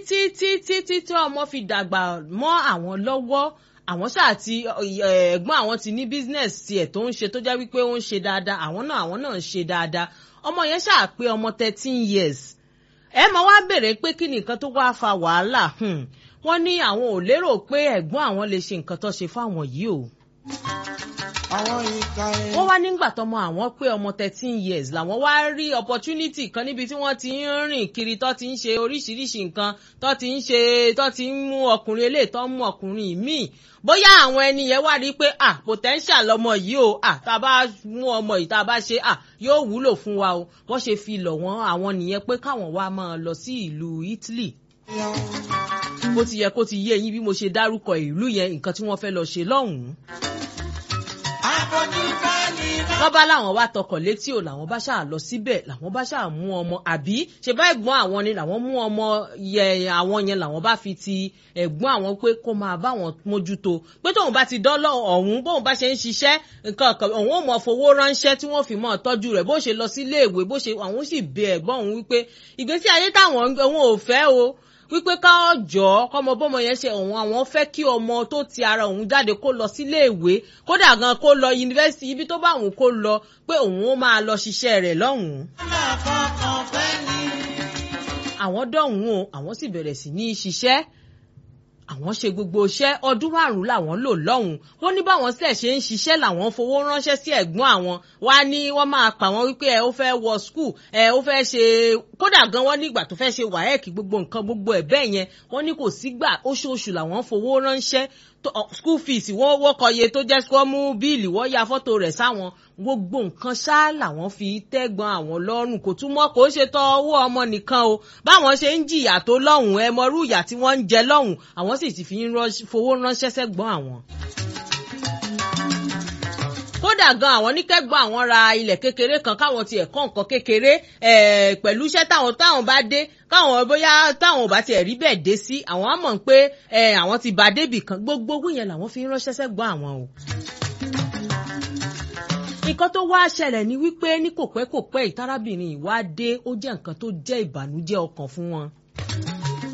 títí títí tí ọmọ fi dàgbà mọ́ àwọn lọ́wọ́ àwọn ṣáà ti ẹ̀gbọ́n àwọn ti ní business tiẹ̀ tó ń ṣe tó jẹ́ wípé ó ń ṣe dáadáa àwọn náà àwọn náà ń ṣe dáadáa ọmọ yẹn ṣáà pé ọmọ thirteen years ẹ máa wá béèrè pé kí ni nǹkan tó wá fa wàhálà wọ́n ní àwọn ò lérò pé ẹ̀gbọ́n àwọn lè ṣe nǹkan tó ṣe fáwọn yìí o wọ́n wá nígbà tọmọ àwọn pé ọmọ thirteen years làwọn wá rí opportunity kan níbi tí wọ́n ti ń rìn kiri tó ti ń ṣe oríṣiríṣi nǹkan tó ti ń ṣe tó ti ń mú ọkùnrin eléyìí tó ń mú ọkùnrin míì bóyá àwọn ẹni yẹn wá rí i pé ah potential lọmọ yìí o ah tá a bá mú ọmọ yìí tá a bá ṣe ah yóò wúlò fún wa o wọ́n ṣe fi lọ̀ wọ́n àwọn nìyẹn pé káwọn wá máa lọ sí ìlú Italy bó ti yẹ kó ti yé yín bí mo ṣe dárúkọ ìlú yẹn nǹkan tí wọ́n fẹ́ lọ ṣe lọ́hùn-ún wọ́n bá láwọn wá tọkọ̀ létí o làwọn bá ṣáà lọ síbẹ̀ làwọn bá ṣáà mú ọmọ àbí ṣe bá ẹ̀gbọ́n àwọn ni làwọn mú ọmọ yẹ àwọn yẹn làwọn bá fi ti ẹ̀gbọ́n àwọn pé kó máa bá wọn mójútó pé tóun bá ti dọ́lọ́ ọ̀hún bóun bá ṣe ń ṣiṣẹ́ nǹkan kan òun ò mọ̀ fowó ránṣẹ́ tí wọ́n fi mọ̀ tọ́jú rẹ̀ bó ṣe lọ sí iléèwé bó ṣe àwọn sì bẹ ẹ̀gbọ́n òun wípé ìgbésí ayé táwọn òun ò fẹ́ o wípé ká jọ kọmọ bọmọ yẹn ṣe òun àwọn fẹ́ kí ọmọ tó ti ara òun jáde kó lọ síléèwé kódà gan kó lọ yunifásitì ibi tó bá òun kó lọ pé òun ó máa lọ ṣiṣẹ́ rẹ̀ lọ́hùnún. àwọn dọ̀hún o àwọn sì bẹ̀rẹ̀ sí ní ṣiṣẹ́ àwọn ṣe gbogbo iṣẹ́ ọdún márùn-ún làwọn lò lọ́hùn wọ́n ní báwọn sílẹ̀ ṣe ń ṣiṣẹ́ làwọn fowó ránṣẹ́ sí ẹ̀gbọ́n àwọn wá ní wọ́n máa pa wọ́n wípé ẹ ó fẹ́ wọ skul ẹ ó fẹ́ ṣe kódà gan wọ́n nígbà tó fẹ́ ṣe wáyẹ̀kì gbogbo nǹkan gbogbo ẹ̀ bẹ́ẹ̀ yẹn wọ́n ní kò sígbà oṣooṣù làwọn fowó ránṣẹ́ school fees wọ́n wọ́kọ̀ iye tó jẹ́ kó mú bíìlì wọ́n ya fọ́tò rẹ̀ sáwọn gbogbo nǹkan ṣá làwọn fi tẹ́gbọ́n àwọn lọ́rùn kò túmọ̀ kó ṣe tọ́ owó ọmọ nìkan o báwọn ṣe ń jìyà tó lọ́hùn ẹ mọrú ìyà tí wọ́n ń jẹ lọ́hùn àwọn sì ti fi fowó ránṣẹ́ sẹ́gbọ́n àwọn kódà gan àwọn oníkẹ́gbọ́n àwọn ra ilẹ̀ kékeré kan káwọn tiẹ̀ kọ́ nǹkan kékeré pẹ̀lú iṣẹ́ táwọn táwọn bá dé káwọn bóyá táwọn ò bá tiẹ̀ rí bẹ́ẹ̀ dé sí àwọn á mọ̀ pé àwọn ti bá débì kan gbogbo owó yẹn làwọn fi ń ránṣẹ́ sẹ́gbọ́n àwọn o. nǹkan tó wá ṣẹlẹ̀ ni wípé ní kò pẹ́ kò pẹ́ ìtarábìnrin ìwá dé ó jẹ́ nǹkan tó jẹ́ ìbànújẹ́ ọkàn fún wọn